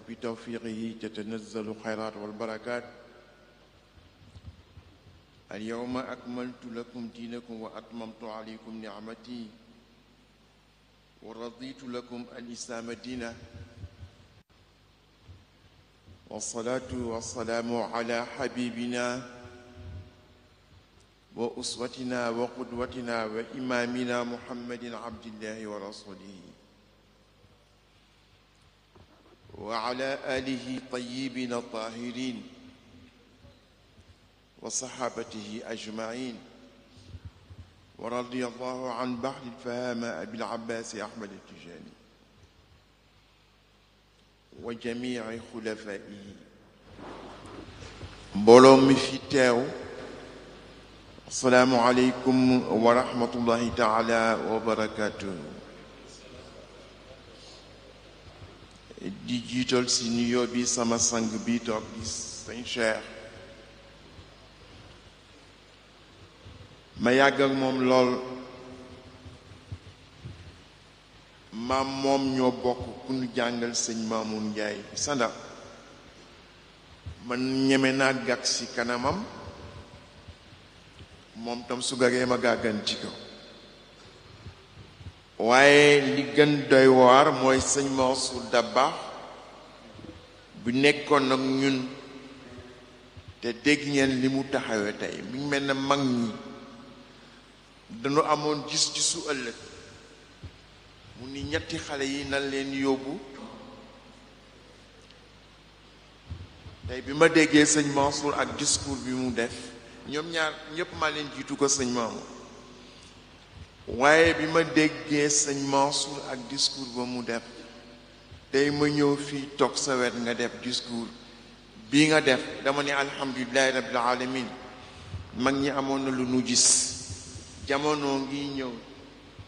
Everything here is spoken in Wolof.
وبتوفيقه تتنزل الخيرات والبركات اليوم أكملت لكم دينكم وأتممت عليكم نعمتي ورضيت لكم الإسلام دينا والصلاة والسلام على حبيبنا وأسوتنا وقدوتنا وإمامنا محمد عبد الله ورسوله وعلى آله طيبين الطاهرين وصحابته أجمعين ورضي الله عن بحر الفهامة أبي العباس أحمد التجاني وجميع خلفائه mbooloo mi fi teew asalaamu aleykum wa rahmatullahi taala wa barakaatu di jiital si nuyoo bi sama sang bi toog di sëñ Cheikh ma yàgg ak moom lool maam moom ñoo bokk ku ñu jàngal sëñ Maamun Njaay sanda man ñeme naa gàgg ci kanamam moom tam su gagee ma gàgganti ko waaye li gën doy waar mooy sëñ Mansour Dabakh bu nekkoon ak ñun te dégg ngeen li mu taxawee tey mi ngi mel ne mag ñi dañu amoon gis-gisu ëllëg mu ni ñetti xale yi nan leen yóbbu tey bi ma déggee sëñ Mansour ak discours bi mu def ñoom ñaar ñépp maa leen jiitu ko sëñ Mamour waaye bi ma déggee sëñ Mansour ak discours ba mu def tey ma ñëw fii toog sa wet nga def discours bii nga def dama ne alhamdulilahi rabbil alamin mag ñi amoon na lu nu gis jamono ngi ñëw